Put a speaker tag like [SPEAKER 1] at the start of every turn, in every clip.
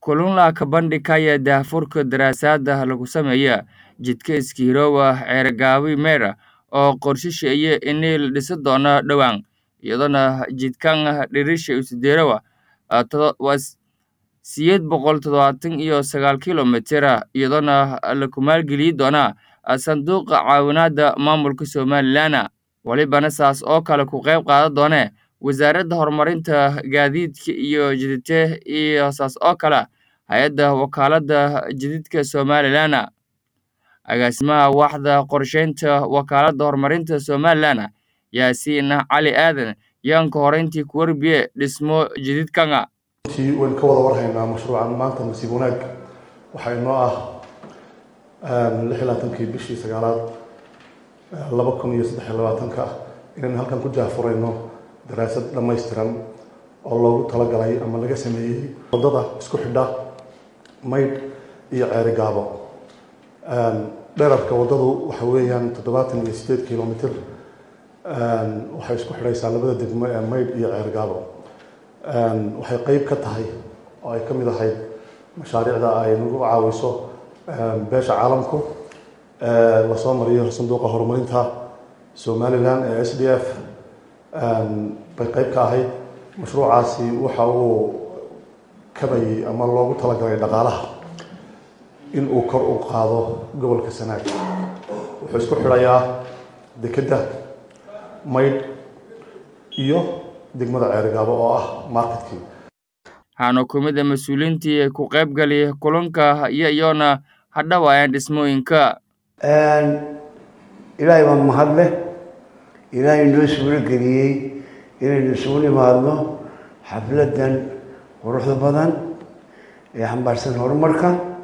[SPEAKER 1] Kulunla kabandhigaya daahfurka daraasadda lagu sameeyo jidka Iskirowa Ceergaawi Meera oo qorsheynaya in la dhisi doono dhawaan iyadoo jidkan dhererkiisu waa sideed boqol toddobaatan iyo sagaal kiiloomitir iyadoona la maalgelin doono sanduuqa caawinaadda maamulka Somaliland walibana saas oo kale ku qayb qaadan doona wasaaradda horumarinta gaadiidka iyo jidadka iyo saas oo kale hay-adda wakaaladda jidadka Somaliland agaasimaha waaxda qorsheynta wakaaladda horumarinta Somaliland Yaasiin Cali Aadan yaan ka horeyntii ku warbiye dhismo jidadkan
[SPEAKER 2] runtii waynu ka wada warhaynaa mashruucan maanta nasiib wanaag waxaa inoo ah lix iyo labaatankii bishii sagaalaad laba kun iyo saddex iyo labaatanka inaynu halkan ku jaafurayno daraasad dhammaystiran oo loogu talagalay ama laga sameeyey waddada isku xidha maydh iyo ceeri gaabo dherarka waddadu waxa weeyaan toddobaatan iyo sideed kilomitr waxay isku xidhaysaa labada degmo ee maydh iyo ceeri gaabo waxay qeyb ka tahay oo ay ka mid ahayd mashaariicda ay nagu caawiso beesha caalamku lasoo mariyo sanduuqa horumarinta somaliland ee s d f bay qeyb ka ahayd mashruucaasi waxa uu kabayay ama loogu talagalay dhaqaalaha in uu kor u qaado gobolka sanaag wuxuu isku xidhayaa dekedda maydh iyo degmada ceerigaabo oo ah marketkii
[SPEAKER 1] waxaana ku mid a mas-uuliyiintii ku qayb gali kulanka iyo iyoona hadhawaayaan dhismooyinka
[SPEAKER 3] ilaahay baa mahad leh ilaahay noo suuro geliyey inaynu isugu nimaadno xafladdan quruxda badan ee xambaarsan horumarka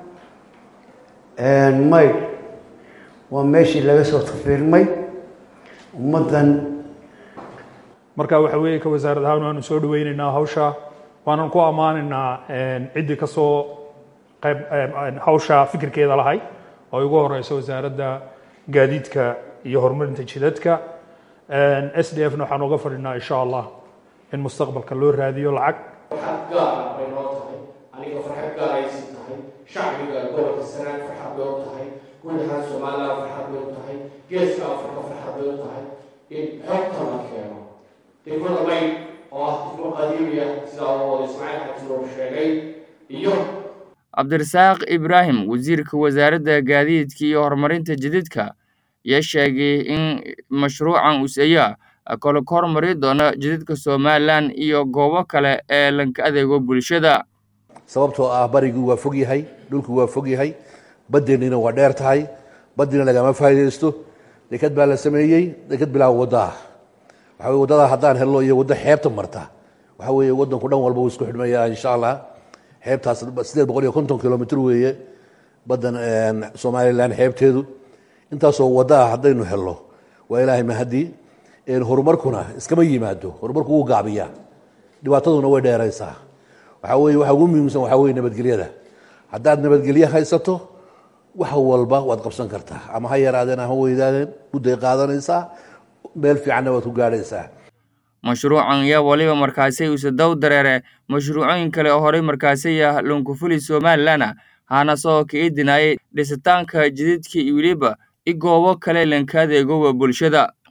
[SPEAKER 3] maydh waa meeshii laga soo tafiirmay ummaddan
[SPEAKER 4] marka waxa weeye ka wasaarad ahaan waanu soo dhaweyneynaa hawsha waanan ku ammaanaynaa ciddii ka soo qayb hawsha fikirkeeda lahay oo ugu horeysa wasaaradda gaadiidka iyo horumarinta jidadka s d f na waxaan uga fadhinaa insha allah in mustaqbalka loo raadiyo lacag
[SPEAKER 5] farxad gaara bay noo tahay aniga farxad gaaraysi tahay shacbiga gobolka sanaag farxad bay u tahay guud ahaan somaliland farxad bay u tahay geeska afrika farxad bay u tahay in xogta la keeno degmada mayd oo ah degmo qadiimiya sidaa oo ismaaciil xajirow sheegay iyo
[SPEAKER 1] cabdirasaaq ibraahim wasiirka wasaaradda gaadiidka iyo horumarinta jidadka ayaa sheegay in mashruucan useya kale ka hormari doono jidadka somalilan iyo goobo kale ee lanka adeego bulshada
[SPEAKER 6] sababtoo ah barigii waa fog yahay dhulku waa fog yahay badeennina waa dheer tahay badina lagama faa'iidaysto deked baa la sameeyey deked bilaa waddo ah waxa weye waddada haddaan helno iyo waddo xeebta marta waxa weeye waddanku dhan walba wuu isku xidhmaya insha allah xeebtaas sideed boqol iyo konton kilomitr weeye baddan somalilan xeebteedu intaasoo waddo ah haddaynu helno waa ilaahay mahadii horumarkuna iskama yimaado horumarku wuu gaabiyaa dhibaataduna way dheeraysaa waxaa weye waxa ugu muhiimsan waxaa weye nabadgelyada haddaad nabadgelye haysato wax walba waad qabsan kartaa ama ha yaraadeen ama weydaadeen mudday qaadanaysaa meel fiicanna waad ku gaadhaysaa
[SPEAKER 1] mashruucan yaa waliba markaasi use dow dareere mashruucooyin kale oo horey markaasiya lunkufuli somalilan hana soo ka idinayay dhisitaanka jidadka iyo weliba i goobo kale lanka adeegowa bulshada